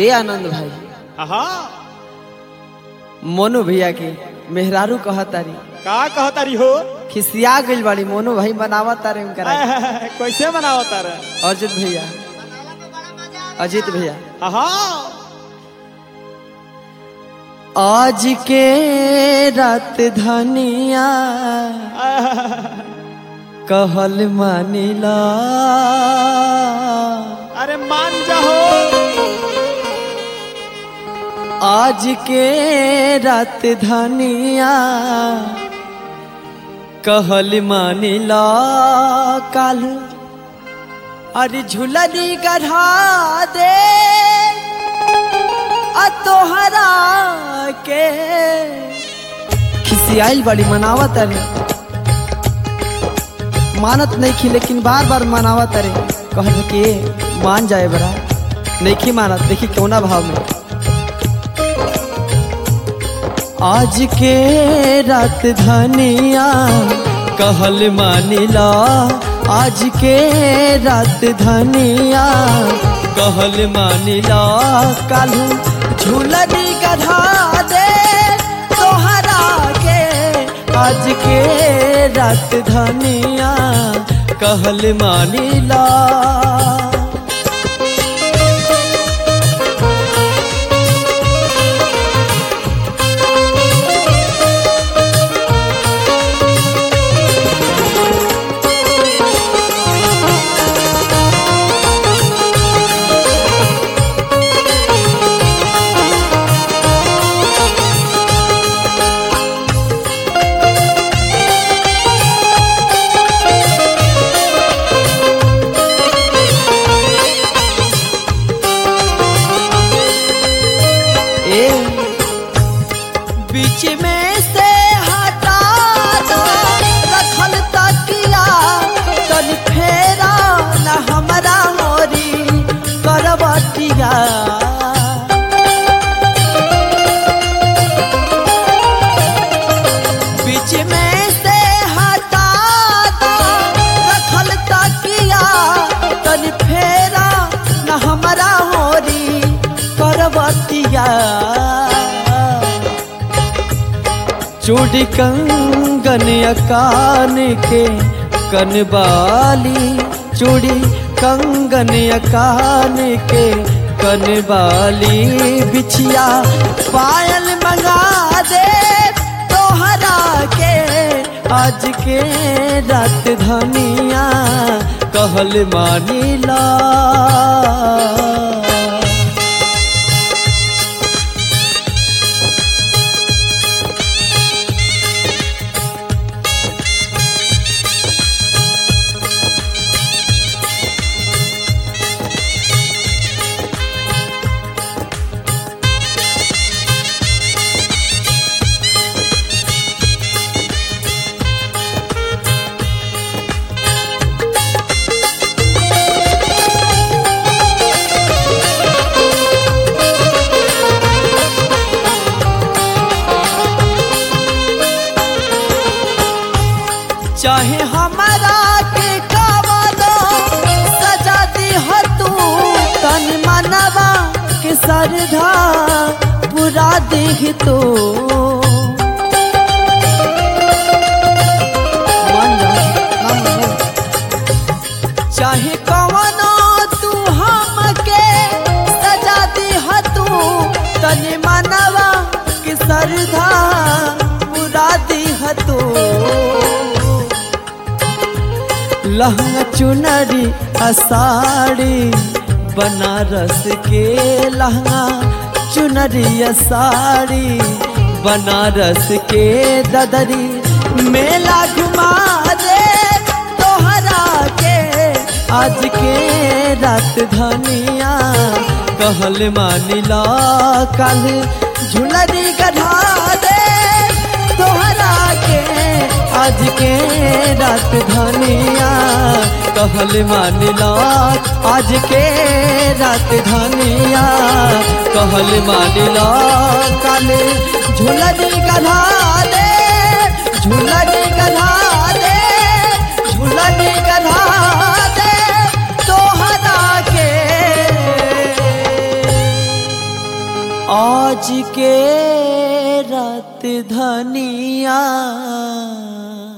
ए आनंद भाई हाँ मोनू भैया के मेहरारू कहतारी का कहतारी हो खिसिया गइल बाड़ी मोनू भाई बनावा तारे उनकरा के। कैसे मनाओ तारा अर्जुन भैया अजित भैया हाँ आज के रात धनिया कहल मानिला अरे मान जाओ आज के रात धनिया कहल मानिला काल अरे झुलनी गढ़ा दे आ तोहरा के खिसियाइल बड़ी मनावत अरे मानत नहीं खी लेकिन बार बार मनावत अरे कह के मान जाए बड़ा नहीं खी मानत देखी कौना भाव में आज के रात धनिया कहल मानिला आज के रात धनिया कहल मानिला कालू झूलनी गधा दे तोहरा के आज के रात धनिया कहल मानिला ए बीच में से हटा दो रखल तकिया तन फेरा न हमरा मोरी करवटिया बीच में से हटा दो रखल तकिया तन फेरा न हमरा मोरी करवतिया चूड़ी कंगन कान के कनबाली चूड़ी कंगन कान के कनबाली बिछिया पायल मंगा दे तोहरा के आज के रात धनिया कहल मानिला चाहे हमारा के कवनो सजा दी हो तू तन मनवा के सरधा पूरा देख तो चाहे कवनो तू हमके सजा दी हो तू तन मनवा के सरधा पूरा दी हो तू लहंगा चुनरी असाड़ी बनारस के लहंगा चुनरी असाड़ी बनारस के ददरी मेला घुमा दे तोहरा के आज के रात धनिया कहल मानिला कल झुलरी गढ़ा दे तोहरा के आज के रात धनिया कहल मानिला आज के रात धनिया कहल मानिला कल झुलनी गधा दे झुलनी गधा दे झुलनी गधा दे तोहरा के आज के रात धनिया